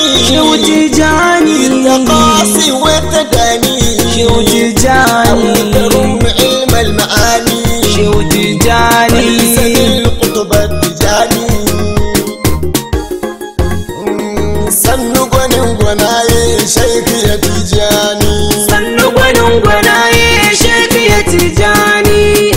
shehu tijani التقاصي والتداني shehu tijani ترم علم المعاني shehu tijani سبيل القطب التجاني sannu gwanin gwanaye shaiki ya tijani sannu gwanin gwanaye shehu ya tijani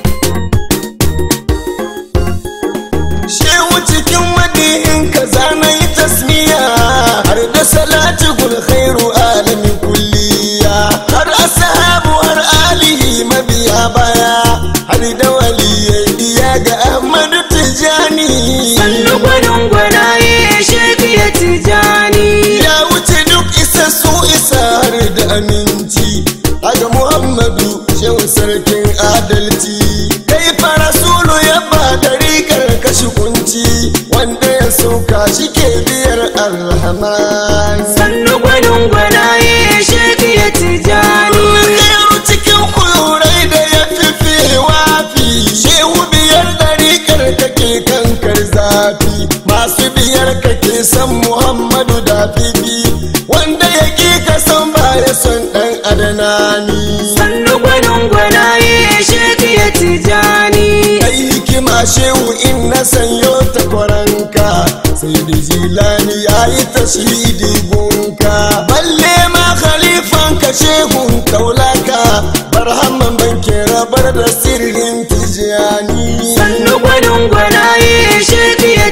shehu cikin madihin ka zana yi tasmiya har da salati gul khairu alamin kulliya har ashabu har alihi mabiya baya har da waliyai iya ga ahmadu tijani sannu gwanin gwanaye shehu ya tijani ya wuce duk isa su isa har da aminci daga muhammadu shehu sarkin adalci kai fa rasulu ya ba da rigar kashi kunci wanda ya sauka shi ke biyar alhaman sannu gwanin gwanaye shehu ya tijani Khairu cikin kulurai da ya fi wafi shehu biyar da rigar kake kankar zafi masu biyar kake san muhammadu da fifi wanda ya ƙi ka san baya son ɗan adanani sannu gwanin gwanaye shehu ya tijani kai hikima shehu in na sanyo ta kwaranka sai da jilani ya yi tashidi gunka balle ma khalifan ka shehun kaulaka barhamman banke rabar da sirrin tijani sannu gwanin gwanaye shehu ya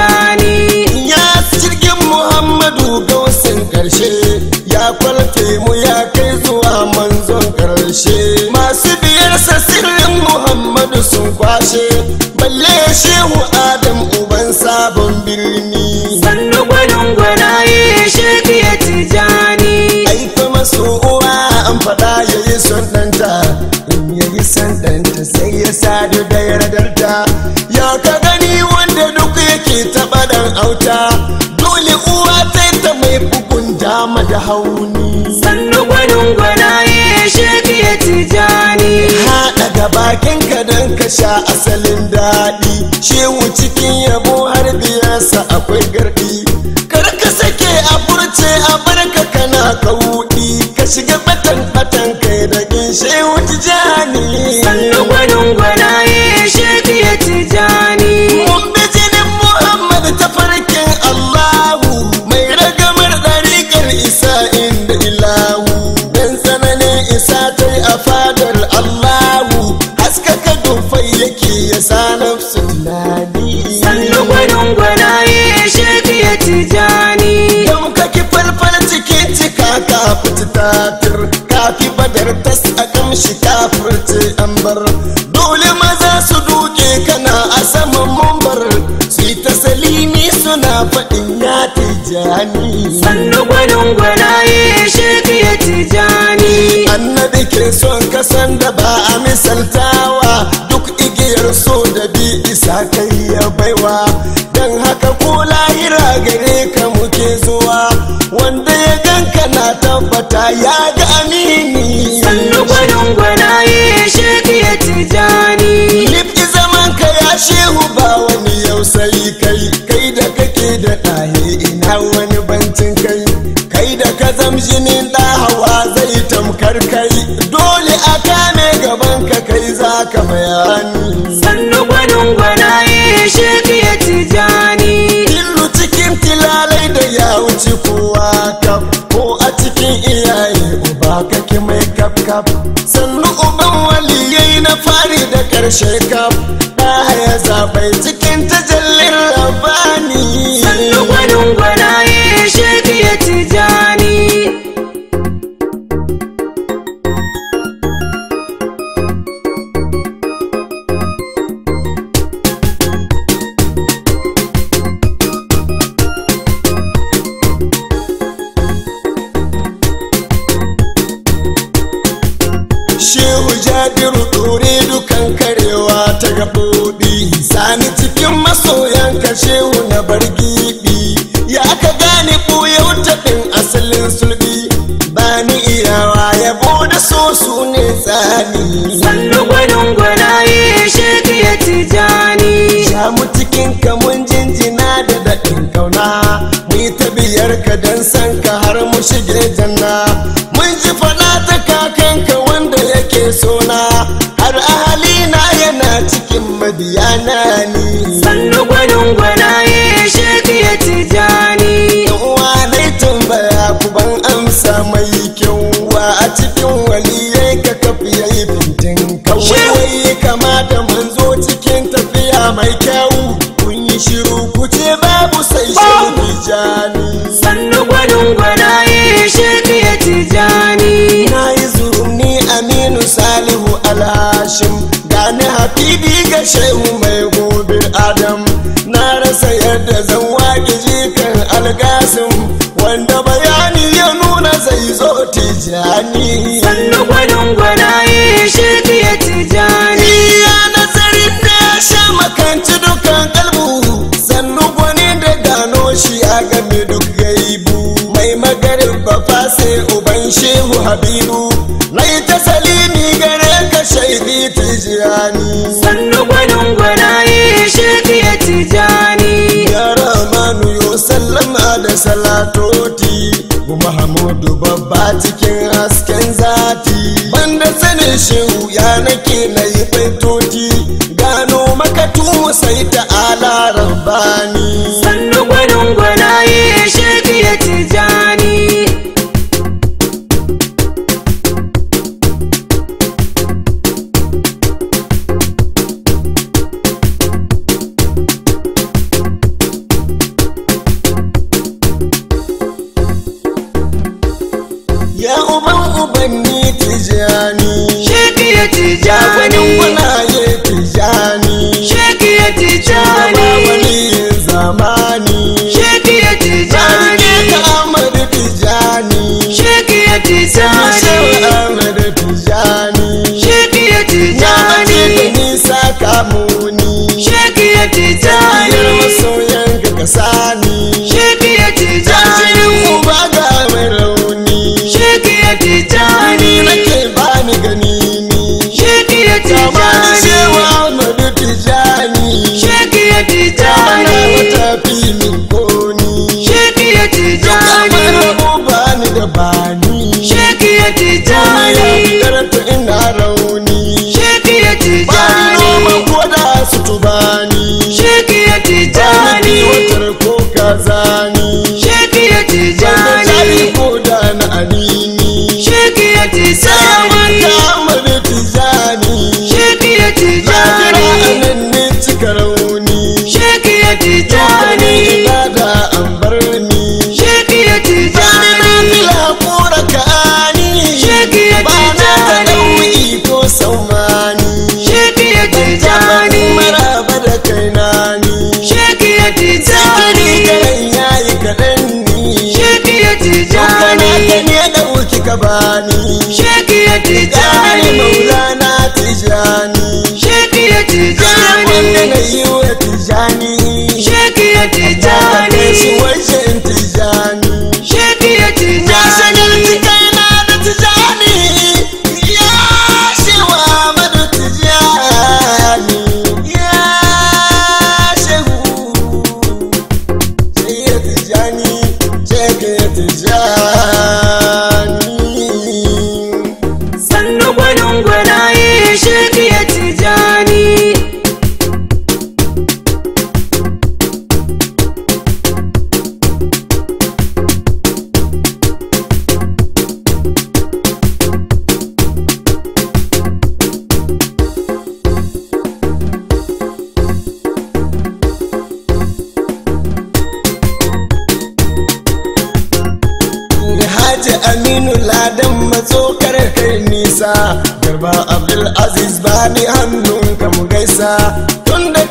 tijani ya jirgin muhammadu gausin karshe ya kwalfe mu ya kai zuwa manzon karshe masu biyarsa sirrin muhammadu sun kwashe balle shehu adam uban sabon birni sannu gwanin gwanaye shehu ya tijani aika masu uwa an faɗa ya yi son ɗanta in ya yi son ɗanta sai ya sadu da yardarta ya ka gani wanda duk yake taɓa ɗan auta dole uwa ta ta mai bugun dama da hauni sannu gwanin gwanaye shehu ya tijani haɗa ga bakinka don ka sha asalin daɗi shehu cikin yabo har biyarsa akwai garɗi kar ka sake a furce a barka kana kauɗi ka shiga batan batan kai da gin shehu tijani sannu gwanin gwanaye shehu ya tijani mun bi jinin muhammad ta farkin allahu mai ragamar ɗariƙar isa inda ilahu dan tsananin isa ta yi a fadar allahu haskaka dufai yake ya sa nafsu tunani sannu gwanin gwanaye shehu ya tijani Yau kaki falfal cikin cika ka fita tatir kafi badar tas a kamshi kafirce an bar dole maza su duke kana a saman mumbar su yi ta salimi suna faɗin ya tijani sannu gwanin gwanaye shehu ya tijani annabi ke son kasan da ba a misaltawa duk igiyar so da bi isa kai ya baiwa don haka ko lahira gare ka muke zuwa wanda ya ganka na tabbata ya ga amini sannu gwanin gwanaye shehu ya tijani Lifti zaman ka ya shehu ba wani yau sai kai kai da kake da ɗahe ina wani bancin kai kai da ka zamjinin ɗa hawa zai tamkar kai dole a kame gaban ka kai za ka bayani sannu gwanin gwanaye shehu ya tijani Illu cikin tilalai da ya wuce kowa kaf ko a cikin iyaye uba kake mai kaf kaf sannu uban waliyai na fari da karshe kaf ɗaya ya zaɓai cikin tajallin rabani sannu gwanin gwanaye shehu ya tijani Shehu Jabiru ɗore dukan karewa ta gaɓoɓi Sani cikin masoyan ka shehu na bar giɓi Ya ka gane ɓuyau taɓin asalin sulɓi Bani iyawa yabo da so su ne tsani sannu gwanin gwanaye shehu ya tijani Ya mu cikin ka mun jinjina da daɗin kauna Mu yi ta biyar ka dan san ka har mu shige janna mun ji fada ta kakanka wanda yake sona har ahali na yana cikin madiyana ni sannu gwanin gwanaye sheki ya tijani uwa dai tambaya ku ban amsa mai kyau wa a cikin waliyai ka kafi yayi fintin kawai kamata manzo cikin tafiya mai kyau kun yi shiru ku ce babu sai shehu tijani sannu gwanin gwanaye sheki ya tijani na yi zurni aminu salihu alhashim gani hafibi ga shehu mai gobir adam na rasa yadda zan waƙi jikan algasim wanda bayani ya nuna zai zo tijani sannu gwanin gwanaye sheki ya tijani iya nazarin da ya sha makanci dukan kalbu sannu gwani da gano shi a game duk gaibu mai magarin bafa sai uban shehu habibu na yi ta salimi gare ka shaidi tijani sannu gwanin gwanaye sheki ya tijani ya ramanu yo sallama da salatoti bu mahamudu babba cikin hasken zati banda sanin shehu ya nake na yi baitoti gano makatu sai ta ala rabbani sannu gwanin gwanaye sheki ya tijani ya uban ubanni tijani sheki ya ya gwanin tijani gwanaye tijani sheki ya Baba tijani waliyin zamani sheki ya Jarige tijani ka Ahmadu Tijani sheki ya Shehu tijani Ahmadu Tijani sheki ya Ya mace da tijani nisa kamuni sheki ya Yar tijani masoyan ka kasani sheki ya Jajirin tijani uba ga mai rauni sheki ya Ni tijani nake bani gani ni sheki ya Tamani Shehu tijani Ahmadu Tijani sheki ya Ana tijani matafi min koni sheki ya Kamar tijani rabu bani da bani sheki ya ya tijani fitar ta ina rauni sheki ya bani noma tijani ko da su tubani sheki ya bani tijani watar ko kazani sheki ya bani jari tijani ko da na anini sheki ya sai tijani manta amadu tijani sheki ya na jira tijani anan ne cika rauni sheki ya Dukkanin tijani ibada an bar ni sheki ya bani na tijani fila kura ka ani Sheki ya ba na ta tijani. nau'i ko saumani sheki ya tijani maraba da kaina ni sheki ya Sikiri tijani garan yayi kaɗan ni sheki ya Dukkan ta tijani ne ɗauki ka bani sheki ya Gani tijani maulana tijani sheki ya Gani wanda na tijani yi wa tijani sheki ya Tijani shi tijani wajen tijani sheki ya Na shagalci tijani kaina da tijani Ya shewa madu tijani Ya shehu Sai ya tijani Sai ka ya tijani sannu gwanin gwanaye sheki ya tijani Haji Aminu Ladan matsokar kai nisa Garba Abdul Aziz bani hannun ka mu gaisa Tun da